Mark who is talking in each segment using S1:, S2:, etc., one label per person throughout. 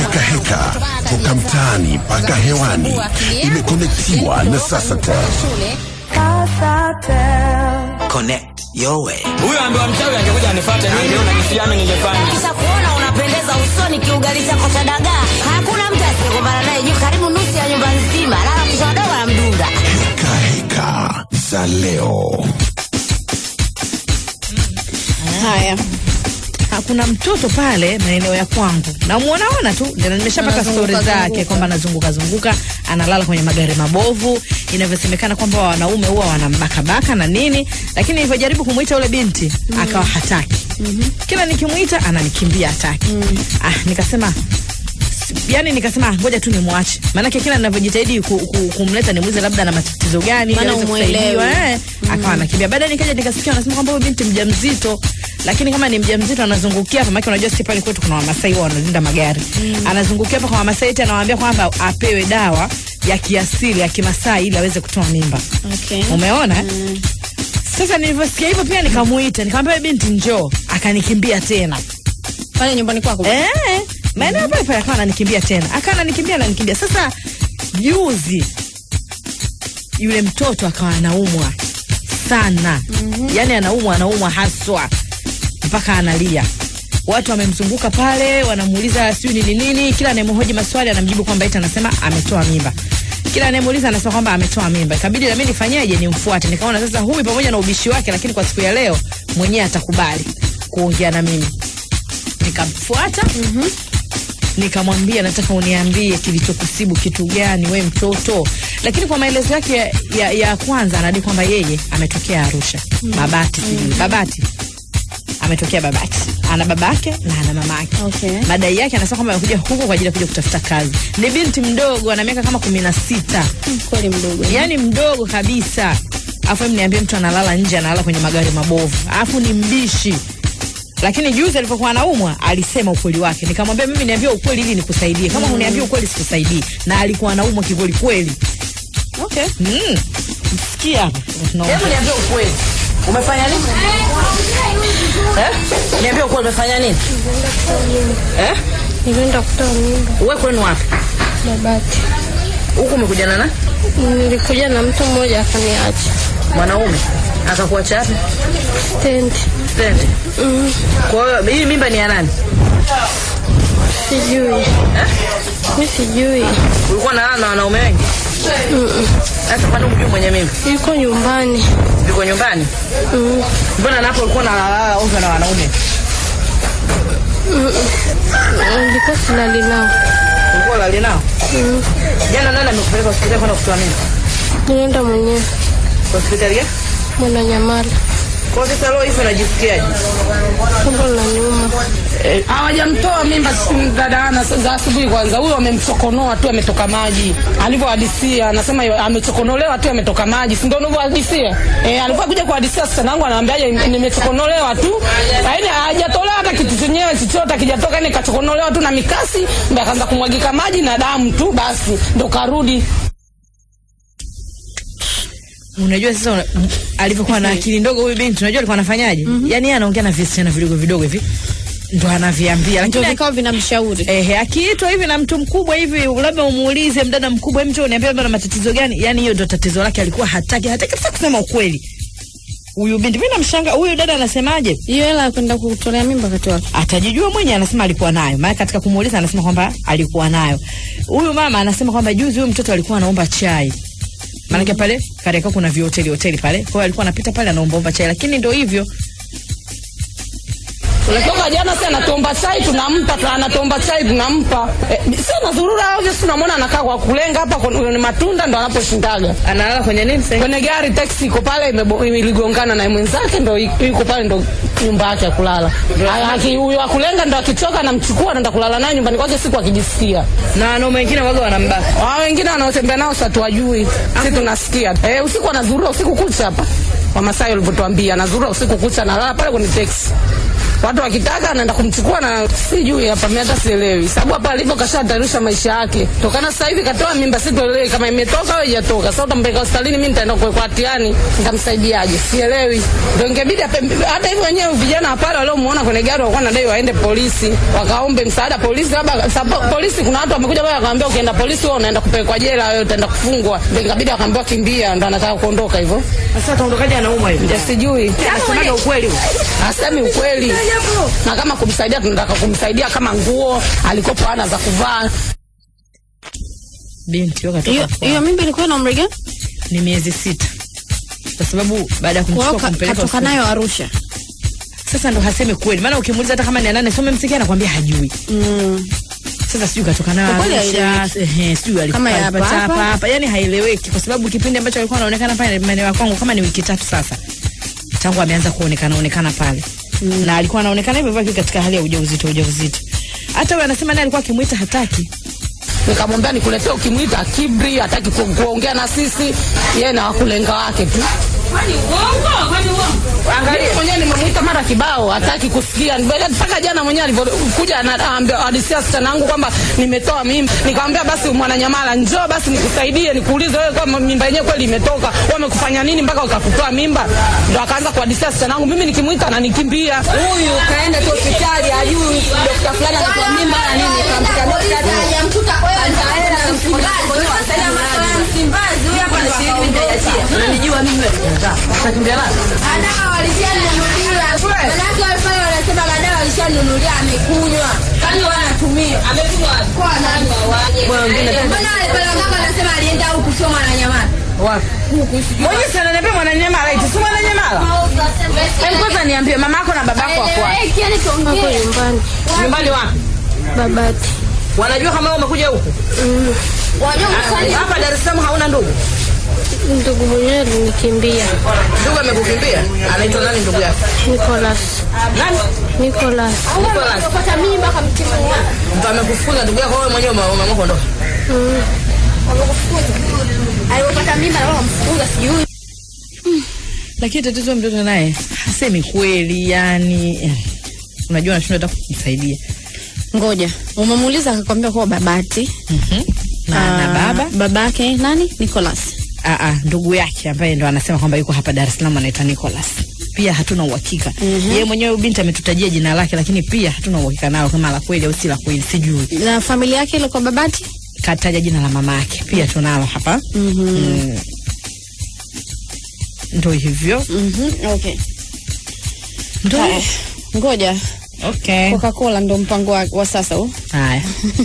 S1: heka heka toka mtaani mpaka hewani imekonektiwa na Sasatel.
S2: Connect your way.
S3: Huyo ambaye mchawi angekuja anifuate mimi leo najisiame ningefanya.
S4: Kisha kuona unapendeza usoni kiugali chako cha dagaa. Hakuna mtu asiyekumbana naye juu karibu nusu ya nyumba nzima. Lala kisha wadogo na mdunda.
S1: Heka heka za leo.
S5: Haya, hakuna mtoto pale maeneo ya kwangu, namuonaona tu, ndio nimeshapata stori zake kwamba anazunguka zunguka, analala kwenye magari mabovu, inavyosemekana kwamba wanaume huwa wanambakabaka na nini, lakini nilivyojaribu kumwita yule binti akawa hataki. Kila nikimwita ananikimbia hataki. Ah, nikasema yani nikasema ngoja tu nimwache, maanake kila ninavyojitahidi ku, ku, kumleta nimuulize labda na matatizo gani ili
S6: Maana
S5: aweze
S6: umuelewi.
S5: kusaidiwa eh, akawa anakimbia. Baadaye nikaja nikasikia wanasema kwamba huyu binti mjamzito, lakini kama ni mjamzito anazungukia hapa, maana unajua sisi pale kwetu kuna Wamasai huwa wanalinda magari anazungukia hapa kwa Wamasai, eti anawaambia kwamba apewe dawa ya kiasili ya Kimasai ili aweze kutoa mimba.
S6: Okay.
S5: Umeona? Sasa nilivyosikia hivyo pia nikamuita, nikamwambia "Wewe binti njoo, akanikimbia tena.
S6: Pale nyumbani kwako.
S5: Eh, maeneo pale pale akawa ananikimbia tena, akawa ananikimbia ananikimbia. Sasa juzi yule mtoto akawa anaumwa sana, yani anaumwa anaumwa haswa mpaka analia. Watu wamemzunguka pale, wanamuuliza sijui nini nini, kila anayemhoji maswali anamjibu kwamba eti anasema ametoa mimba kila anayemuuliza anasema kwamba ametoa mimba. Ikabidi na mimi nifanyeje? Nimfuate. Nikaona sasa huyu pamoja na ubishi wake, lakini kwa siku ya leo mwenyewe atakubali kuongea na mimi. Nikamfuata nikamwambia nataka uniambie kilichokusibu kitu gani we mtoto lakini kwa maelezo yake ya, ya, ya kwanza anadai kwamba yeye ametokea arusha babati sijui babati ametokea babati ana babake na ana mamake
S6: Okay.
S5: madai yake anasema kwamba amekuja huku kwa ajili ya kuja kutafuta kazi ni binti mdogo ana miaka kama kumi na sita
S6: Kweli mdogo.
S5: yani mdogo kabisa afu em niambie mtu analala nje analala kwenye magari mabovu alafu ni mbishi lakini juzi alipokuwa anaumwa alisema ukweli wake nikamwambia mimi niambia ukweli ili nikusaidie kama uniambia ukweli sikusaidii na alikuwa anaumwa kikweli kweli
S6: Okay.
S5: mm. sikia hapa tunaongea.
S3: Hebu niambie ukweli. Umefanya nini? Eh? Niambie ukweli umefanya nini? Eh?
S7: Nilienda kutoa mimba
S3: Wewe kwenu wapi?
S7: Babati.
S3: Huku umekuja na nani?
S7: Nilikuja na mtu mmoja akaniacha
S3: Mwanaume. Akakuacha wapi?
S7: stendi.
S3: Stendi. Kwa hiyo hii mimba ni ya nani?
S7: Sijui, mi sijui,
S3: Ulikuwa unalala na wanaume wengi? Sasa kwani umjui mwenye mimba?
S7: yuko nyumbani.
S3: Yuko nyumbani?
S7: Mm.
S3: Mbona napo ulikuwa unalala ovyo na wanaume?
S7: Nilikuwa silali nao.
S3: Ulikuwa unalala nao?
S7: Mm.
S3: Jana nani amekupeleka hospitali kwenda kutoa mimba?
S7: Nilienda mwenyewe
S3: Hospitali gani?
S7: Mwananyamala,
S3: Kwa sasa leo hivi unajisikiaje?
S7: tumbo linaniuma.
S8: hawajamtoa mimba s- dada Ana s- za asubuhi kwanza. Huyo amemchokonoa tu, ametoka maji alivyohadisia, anasema yo- amechokonolewa tu, ametoka maji, si ndio unavyohadisia? Eh, alivyokuja kuhadisia sasa nangu anaambiaje, nimechokonolewa tu, lakini hajatolewa hata kitu chenyewe chochote, akijatoka yani kachokonolewa tu na mikasi, ndio akaanza kumwagika maji na damu tu, basi ndo karudi.
S5: unajua sasa una, m- alivyokuwa na akili ndogo huyu binti unajua alikuwa anafanyaje yani yeye anaongea na visichana vidogo vidogo hivi ndo anaviambia
S6: Ndio
S5: lakini
S6: vikao vinamshauri.
S5: Ehe, akiitwa hivi na mtu mkubwa hivi, labda umuulize mdada mkubwa, hebu njoo uniambie labda na matatizo gani? Yani hiyo ndo tatizo lake, alikuwa hataki hataki kabisa kusema ukweli. Huyu binti mimi namshanga, huyu dada anasemaje?
S6: Hiyo hela ya kwenda kutolea mimba wakati wake.
S5: Atajijua mwenye, anasema alikuwa nayo, maana katika kumuuliza anasema kwamba alikuwa nayo. Huyu mama anasema kwamba juzi huyu mtoto alikuwa anaomba chai maanake pale Kariakoo kuna vihoteli hoteli pale, kwa hiyo alikuwa anapita pale anaombaomba chai, lakini ndo hivyo
S8: Toka jana si anatomba chai tunampa, tu- anatomba chai tunampa. Eh, si anazurura ovyo, si unamwona anakaa kwa kulenga hapa kwenye matunda ndo anaposhindaga.
S3: Analala kwenye nini sasa?
S8: Kwenye gari taxi iko pale imebo- iligongana na mwenzake ndo i- yuko pale ndo nyumba yake ya kulala. Aya, aki- Huyo akulenga ndo akichoka anamchukua anaenda kulala naye nyumbani kwake siku akijisikia.
S3: Na wanaume wengine waga wanambaka.
S8: Wao wengine wanaotembea nao sasa tuwajui. Sisi tunasikia. Eh, usiku anazurura usiku kucha hapa. Wamasai walivyotuambia anazurura usiku kucha analala pale kwenye taxi. watu wakitaka anaenda kumchukua na sijui hapa mimi hata sielewi sababu hapa alipo kashatarisha maisha yake tokana sasa hivi katoa mimba sitoelewi kama imetoka au haijatoka sasa utampeleka hospitalini mimi nitaenda kuwekwa hatiani nitamsaidiaje sielewi ndio ingebidi ape- hata hivyo wenyewe vijana pale waliomuona kwenye gari walikuwa nadai waende polisi wakaombe msaada polisi labda sababu polisi kuna watu wamekuja pale wakamwambia ukienda polisi wewe unaenda kupelekwa jela wewe utaenda kufungwa ndio ikabidi akaambiwa kimbia ndo anataka kuondoka hivyo
S5: Sasa utaondokaje anaumwa hivi?
S8: ya sijui
S5: Anasemaga ukweli huo.
S8: asemi ukweli na kama kumsaidia tunataka kumsaidia kama nguo alikopo ana za kuvaa
S5: Binti yoka
S6: Hiyo
S5: toka
S6: hiyo mimba ilikuwa na umri gani?
S5: ni miezi sita, kwa sababu baada ya
S6: Kwa hiyo
S5: kumchukua
S6: ka-
S5: kumpeleka
S6: katoka
S5: hospitali-
S6: nayo Arusha.
S5: sasa ndo hasemi kweli, maana ukimuuliza hata kama ni anane some msikia anakwambia hajui.
S6: Mm.
S5: Sasa sijui katoka nayo
S6: Kwa kweli
S5: Arusha,
S6: haieleweki.
S5: ehe, sijui alikuwa
S6: Kama ya
S5: alipata
S6: hapa
S5: hapa
S6: hapa.
S5: hapa, yani haieleweki, kwa sababu kipindi ambacho alikuwa anaonekana pale maeneo ya kwangu kama ni wiki tatu sasa tangu ameanza kuonekana onekana pale mm. na alikuwa anaonekana hivyo hivyo akiwa katika hali ya ujauzito ujauzito. Hata huyo anasema naye alikuwa akimwita hataki.
S8: nikamwambia nikuletee ukimwita kibri hataki ku, kuongea na sisi yeye na wakulenga wake tu Mimi mwenyewe nimemwita mara kibao hataki kusikia Mbele- mpaka jana mwenyewe alivyokuja anaambia adisia sichana wangu kwamba nimetoa mimba nikamwambia basi mwananyamala njoo basi nikusaidie nikuulize wewe kama mimba yenyewe kweli imetoka wamekufanya nini mpaka ukakutoa mimba ndo akaanza kuadisia sichana wangu mimi nikimwita ananikimbia
S3: huyu kaenda tu hospitali ajui dokta fulani anatoa mimba na nini kamkuta dokta unanijua mimi wewe utakimbia nani
S4: Madawa walishanunuliwa. Manake walifanya wanasema madawa walishanunulia amekunywa. Kani wanatumia. Amekunywa kwa nani? Mbona wale pale waganga wanasema alienda huku sio mwananyamala.
S5: Wapi? Mwenye sana niambia mwananyamala eti si mwananyamala. Hem kwanza niambie mamako na babako wako wapi?
S4: Eh, kiani
S7: Hapo
S4: tuongee.
S7: nyumbani.
S5: Nyumbani wapi?
S7: Babati.
S5: Wanajua kama wewe umekuja huku?
S4: Wajua msanii
S5: Hapa Dar es Salaam hauna ndugu?
S7: Ndugu mwenyewe alinikimbia.
S5: Ndugu amekukimbia? Anaitwa nani ndugu yako?
S7: Nicholas.
S5: Nani?
S7: Nicholas.
S5: Nicholas.
S4: kupata mimba kamtimua.
S5: Mtu amekufukuza ndugu yako wewe mwenyewe ume- umeamua kuondoka.
S4: Alipopata mimba na wamfukuza sijui.
S5: Lakini tatizo mtoto naye hasemi kweli yani. eh, Unajua anashindwa hata kumsaidia.
S6: Ngoja. Umemuuliza akakwambia kuwa babati.
S5: Mhm. Na, na
S6: Ah,
S5: baba
S6: babake nani? Nicholas.
S5: ah, ah, ndugu yake ambaye ndo anasema kwamba yuko hapa Dar es Salaam anaitwa Nicholas. Pia hatuna uhakika. Yeye mwenyewe huyu binti ametutajia jina lake lakini pia hatuna uhakika nalo kama la kweli au si la kweli sijui.
S6: Na familia yake ile kwa babati?
S5: Kataja jina la mama yake pia tunalo hapa. Mm. Ndo hivyo.
S6: Mhm. Okay.
S5: Ndo
S6: Haya. Ngoja.
S5: Okay.
S6: Coca-Cola ndo mpango wa, wa sasa huu.
S5: Haya.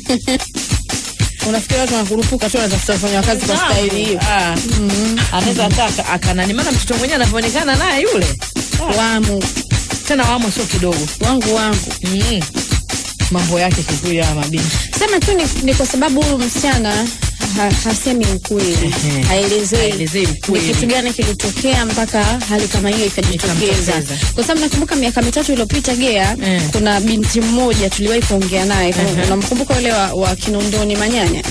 S6: Unafikiri watu wanakurupuka tu wanatafuta kufanya kazi kwa staili hiyo?
S5: Ah. Anaweza hata aka- akanani maana mtoto mwenyewe anavyoonekana naye yule.
S6: Wamu
S5: Tena wamo sio kidogo.
S6: wangu wangu.
S5: Mm. Mambo yake kikweli ya mabinti.
S6: Sema tu ni, ni kwa sababu huyu msichana ha, hasemi ukweli,
S5: Ehe.
S6: haelezei
S5: Haelezei
S6: ni
S5: ukweli.
S6: kitu gani kilitokea mpaka hali kama hiyo ikajitokeza.
S5: Ikamtokeza.
S6: Kwa sababu nakumbuka miaka mitatu iliyopita Gea,
S5: Eh.
S6: kuna binti mmoja tuliwahi kuongea naye,
S5: Ehe.
S6: unamkumbuka yule wa, wa Kinondoni Manyanya,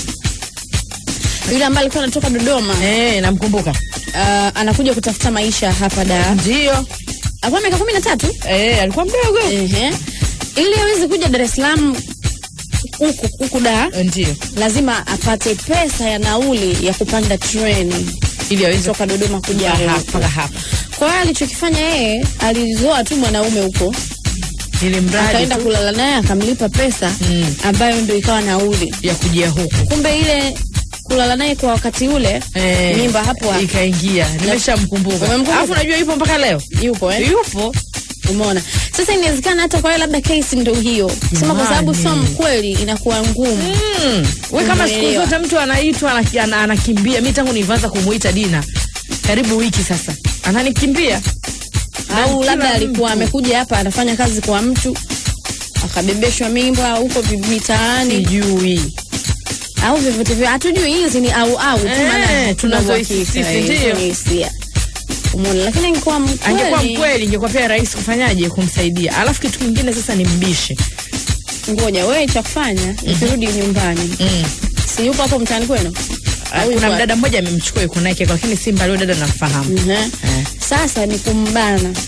S6: yule ambaye alikuwa anatoka Dodoma
S5: Eh, namkumbuka.
S6: uh, anakuja kutafuta maisha hapa Dar.
S5: Ndio.
S6: Alikuwa miaka kumi na tatu
S5: Eh, alikuwa mdogo.
S6: Ehe. ili aweze kuja Dar es Salaam huku huku Dar
S5: Ndio.
S6: lazima apate pesa ya nauli ya kupanda treni
S5: Ili aweze
S6: kutoka Dodoma kuja
S5: kuja
S6: huku.
S5: hapa hapa.
S6: Kwa hiyo alichokifanya yeye alizoa tu mwanaume huko,
S5: Ili mradi
S6: akaenda
S5: tu
S6: kulala naye akamlipa pesa
S5: Mm.
S6: ambayo ndio ikawa nauli.
S5: ya kujia huku.
S6: Kumbe ile kulala naye kwa wakati ule
S5: Eh,
S6: mimba hapo hapo.
S5: ikaingia. Nimeshamkumbuka.
S6: Umemkumbuka?
S5: Alafu unajua yupo mpaka leo.
S6: yupo eh?
S5: Yupo.
S6: Umeona? Sasa inawezekana hata kwa yeye labda kesi ndio hiyo, sema kwa sababu sio
S5: Jamani.
S6: mkweli, inakuwa ngumu.
S5: Mm. We kama siku
S6: Umeelewa.
S5: zote mtu anaitwa ana- ana- anakimbia. Mi tangu nilianza kumuita Dina karibu wiki sasa ananikimbia. Na
S6: au
S5: kila
S6: labda alikuwa
S5: mtu.
S6: amekuja hapa anafanya kazi kwa mtu akabebeshwa mimba huko vi- mitaani
S5: Sijui.
S6: au vyovyote vile, hatujui. Hizi ni au au tu,
S5: Eh,
S6: maana hatuna
S5: tunazohisi
S6: uhakika,
S5: sisi,
S6: eh,
S5: ndio.
S6: hizo ni hisia. Umeona, lakini ingekuwa
S5: Angekuwa
S6: mkweli,
S5: mkweli, ingekuwa pia rahisi kufanyaje, kumsaidia. Alafu kitu kingine sasa ni mbishi.
S6: ngoja wewe cha kufanya ukirudi nyumbani,
S5: Mm.
S6: si yupo hapo mtaani kwenu?
S5: Ah,
S6: Au
S5: Kuna
S6: yuko
S5: mdada mmoja amemchukua yuko naye, lakini si mbali, huyo dada namfahamu.
S6: Mhm.
S5: Eh.
S6: Sasa ni kumbana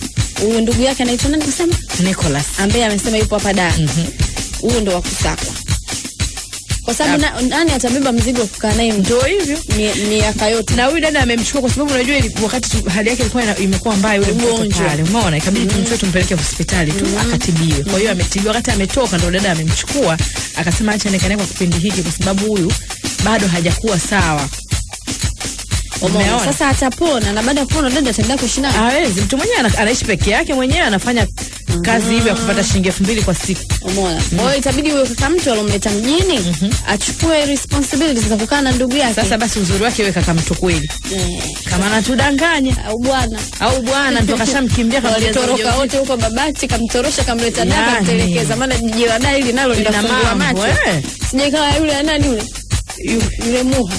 S6: huyu ndugu yake anaitwa nani kusema
S5: Nicholas
S6: ambaye amesema yupo hapa da huyu ndo wa kusakwa kwa sababu na, nani atabeba mzigo wa kukaa naye
S5: ndio hivyo
S6: mi- miaka yote
S5: na huyu dada amemchukua kwa sababu unajua ili- wakati tu- hali yake ilikuwa ina- imekuwa mbaya yule mtoto
S6: Ugonjwa.
S5: pale umeona ikabidi tumchukue tumpeleke hospitali tu akatibiwe kwa hiyo ametibiwa wakati ametoka ndo dada amemchukua akasema acha nikae kwa kipindi hiki kwa sababu huyu bado hajakuwa sawa
S6: Umeona?
S5: Umeona?
S6: sasa atapona na baada ya kupona dada ataendelea kuishi naye
S5: hawezi mtu mwenyewe ana, anaishi peke yake mwenyewe anafanya kazi hivyo ya kupata shilingi elfu mbili kwa siku
S6: umeona kwa hiyo itabidi huyo kaka mtu alomleta mjini achukue responsibilities za kukaa na ndugu yake
S5: sasa basi uzuri wake wewe kaka mtu kweli
S6: Eh,
S5: kama anatudanganya
S6: au bwana
S5: au bwana ndo kashamkimbia kamjaza
S6: walitoroka
S5: ujauzito.
S6: wote huko babati kamtorosha kamleta da
S5: Yani.
S6: kamtelekeza maana jiji la da hili nalo
S5: Lina
S6: linafungua
S5: mambo,
S6: macho
S5: eh.
S6: sijaikawa yule anani yule Yu- yule muha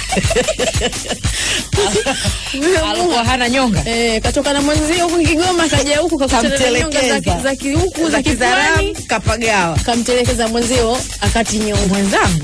S6: yule
S5: alikuwa
S6: muha
S5: hana nyonga
S6: Eh, katoka na mwenzio huku Kigoma kaja huku kakutana na nyonga za ki-
S5: Kamtelekeza.
S6: za ki- huku za
S5: za
S6: kizarani
S5: kizaramu kapagawa
S6: kamtelekeza mwenzio akati nyonga
S5: mwenzangu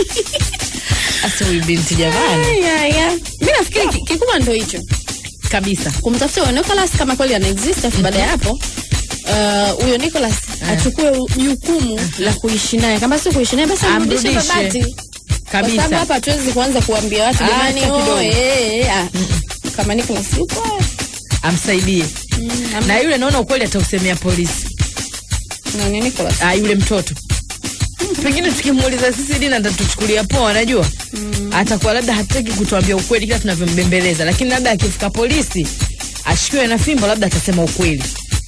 S5: hasa huyu binti jamani
S6: Ay, ay, ay. mi nafikiri ki- kikubwa ndo hicho
S5: kabisa
S6: kumtafuta huyo Nicholas kama kweli ana exist afu baada ya hapo uh, huyo Nicholas achukue u- jukumu la kuishi naye kama sio kuishi naye basi amrudishe
S5: Amrudishe.
S6: babati kwa sababu
S5: kabisa
S6: hapa hatuwezi kuanza kuambia watu
S5: Ah,
S6: jamani
S5: hata
S6: oh,
S5: kidogo.
S6: eh, eh, ah. kama Nicholas yuko
S5: amsaidie
S6: am-
S5: na yule naona ukweli atausemea polisi
S6: nani Nicholas
S5: ah, yule mtoto pengine tukimuuliza sisi dina atatuchukulia poa najua atakuwa labda hataki kutuambia ukweli kila tunavyombembeleza lakini labda akifika polisi ashikiwe na fimbo labda atasema ukweli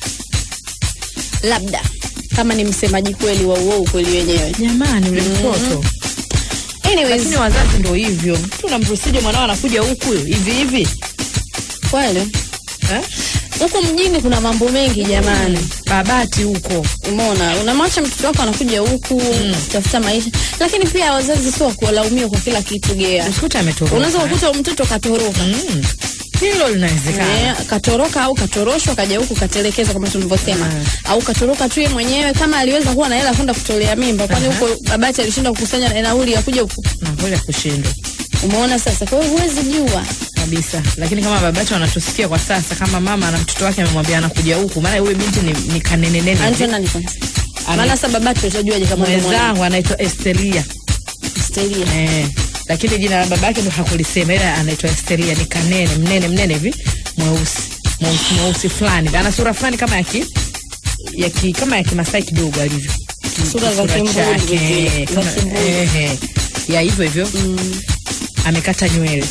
S6: labda kama ni msemaji kweli wa uo ukweli wenyewe
S5: jamani yule mtoto
S6: anyways
S5: lakini wazazi ndo hivyo mtu unamrusije mwanao anakuja huku hivi hivi
S6: kweli
S5: eh?
S6: huku mjini kuna mambo mengi jamani
S5: babati huko
S6: umeona unamwacha mtoto wako anakuja huku kutafuta maisha lakini pia wazazi sio kuwalaumiwa kwa kila kitu gea
S5: usikute ametoroka
S6: unaweza kukuta mtoto katoroka
S5: Mm. hilo linawezekana
S6: Eh, katoroka au katoroshwa kaja huku katelekeza kama tulivyosema au katoroka tu yeye mwenyewe kama aliweza kuwa na hela kwenda kutolea mimba kwani huko babati alishinda kukusanya nauli ya kuja huku
S5: na kweli kushindwa
S6: umeona sasa kwa hiyo huwezi jua
S5: kabisa lakini kama babacho wanatusikia kwa sasa kama mama na mtoto wake amemwambia anakuja huku maana yule binti ni, ni kanenenene
S6: anaitwa nani kwanza maana sasa babati utajuaje kama ndo mwana
S5: mwenzangu anaitwa Estelia
S6: Stelia
S5: eh, lakini jina la babake ndo hakulisema ila anaitwa Estelia ni kanene mnene mnene hivi mweusi mweusi mweusi fulani ana sura fulani kama ya ki ya ki, kama ya kimasai kidogo alivyo
S6: Sura za
S5: Kisura
S6: Kimbulu
S5: chake,
S6: vile, za
S5: kama-
S6: Kimbulu.
S5: eh, eh, ya hivyo hivyo amekata nywele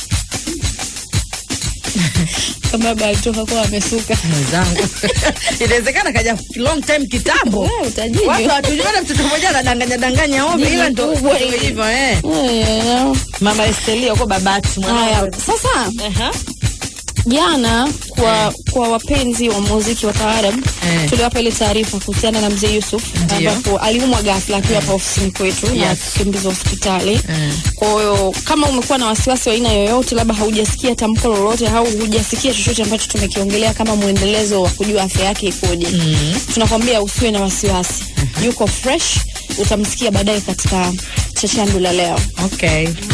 S6: kama baba alitoka kwa amesuka
S5: mwenzangu inawezekana kaja long time kitambo
S6: Wewe utajijua.
S5: watu hatujuana mtoto mmoja anadanganya danganya ovyo
S6: Jini
S5: ila ndo
S6: kubwa
S5: ndo
S6: hili.
S5: hivyo eh
S6: Eh,
S5: mama Estelia uko babati
S6: haya
S5: mwanangu
S6: sasa
S5: Aha.
S6: jana kwa kwa wapenzi wa muziki wa taarab
S5: Eh.
S6: tuliwapa ile taarifa kuhusiana na mzee Yusuf
S5: Ndiyo.
S6: ambapo aliumwa ghafla akiwa hapa ofisini kwetu na
S5: Yes.
S6: kukimbizwa hospitali
S5: Mm.
S6: kwa hiyo kama umekuwa na wasiwasi wa aina yoyote labda haujasikia tamko lolote au hujasikia chochote ambacho tumekiongelea kama mwendelezo wa kujua afya yake ikoje tunakwambia usiwe na wasiwasi yuko fresh utamsikia baadaye katika chachandu la leo
S5: okay